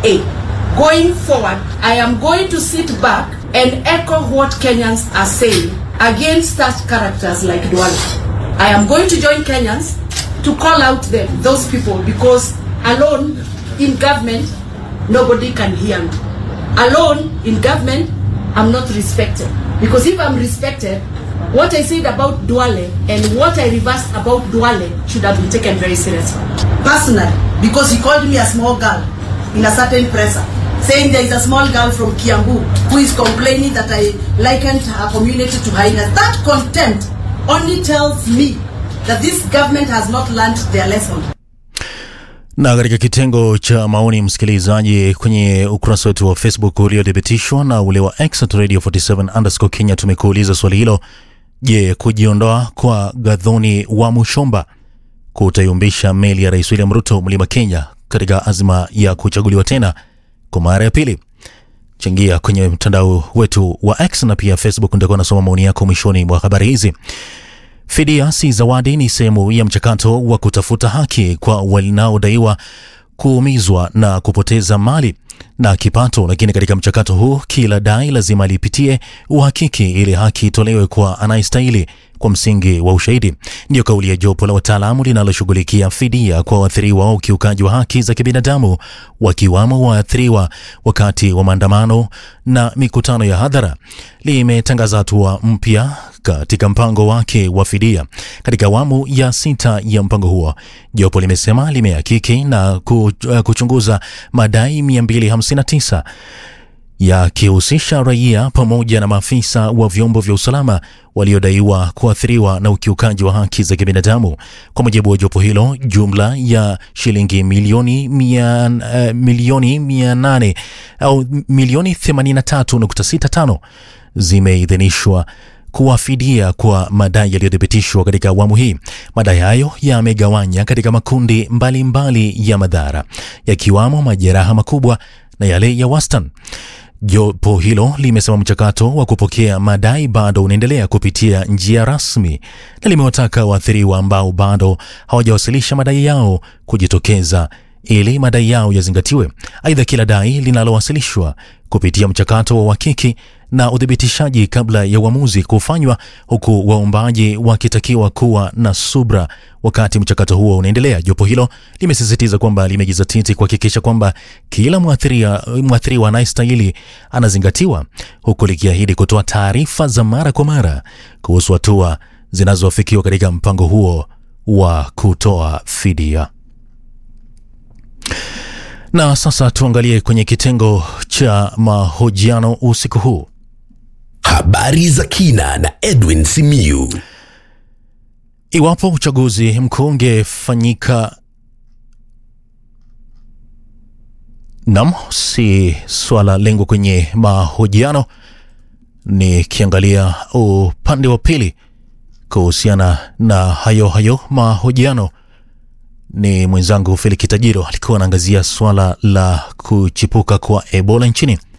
A. Going forward, I am going to sit back and echo what Kenyans are saying against such characters like Duale. I am going to join Kenyans to call out them, those people, because alone in government, nobody can hear me. Alone in government, I'm not respected. Because if I'm respected, what I said about Duale and what I reversed about Duale should have been taken very seriously. personally because he called me a small girl in a certain presser saying there is a small girl from Kiambu who is complaining that I likened her community to hyenas. That contempt only tells me that this government has not learned their lesson. Na katika kitengo cha maoni msikilizaji, kwenye ukurasa wetu wa Facebook uliothibitishwa na ule wa X at Radio 47 underscore Kenya, tumekuuliza swali hilo: Je, kujiondoa kwa Gathoni wa Mushomba kutayumbisha meli ya Rais William Ruto mlima Kenya katika azma ya kuchaguliwa tena kwa mara ya pili? Changia kwenye mtandao wetu wa X na pia Facebook, nitakuwa nasoma maoni yako mwishoni mwa habari hizi. Fidia si zawadi, ni sehemu ya mchakato wa kutafuta haki kwa wanaodaiwa kuumizwa na kupoteza mali na kipato. Lakini katika mchakato huu, kila dai lazima lipitie uhakiki ili haki itolewe kwa anayestahili kwa msingi wa ushahidi. Ndiyo kauli ya jopo la wataalamu linaloshughulikia fidia kwa waathiriwa wa ukiukaji wa haki za kibinadamu, wakiwamo waathiriwa wakati wa maandamano na mikutano ya hadhara. Limetangaza hatua mpya katika mpango wake wa fidia. Katika awamu ya sita ya mpango huo, jopo limesema limehakiki na ku- uh, kuchunguza madai 259 yakihusisha raia pamoja na maafisa wa vyombo vya usalama waliodaiwa kuathiriwa na ukiukaji wa haki za kibinadamu. Kwa mujibu wa jopo hilo, jumla ya shilingi milioni mia, uh, milioni mia nane au milioni 83.65 zimeidhinishwa kuwafidia kwa madai yaliyothibitishwa katika awamu hii. Madai hayo yamegawanya katika makundi mbalimbali mbali ya madhara yakiwamo majeraha makubwa na yale ya wastani. Jopo hilo limesema mchakato wa kupokea madai bado unaendelea kupitia njia rasmi na limewataka waathiriwa ambao bado hawajawasilisha madai yao kujitokeza ili madai yao yazingatiwe. Aidha, kila dai linalowasilishwa kupitia mchakato wa uhakiki na uthibitishaji kabla ya uamuzi kufanywa, huku waombaji wakitakiwa kuwa na subra wakati mchakato huo unaendelea. Jopo hilo limesisitiza kwamba limejizatiti kuhakikisha kwamba kila mwathiriwa mwathiriwa anayestahili anazingatiwa, huku likiahidi kutoa taarifa za mara kwa mara kuhusu hatua zinazoafikiwa katika mpango huo wa kutoa fidia. Na sasa tuangalie kwenye kitengo cha mahojiano usiku huu. Habari za kina na Edwin Simiyu. Iwapo uchaguzi mkuu ungefanyika, nam, si swala lengo kwenye mahojiano, nikiangalia upande wa pili kuhusiana na hayo hayo mahojiano ni mwenzangu Feliki Tajiro alikuwa anaangazia swala la kuchipuka kwa Ebola nchini.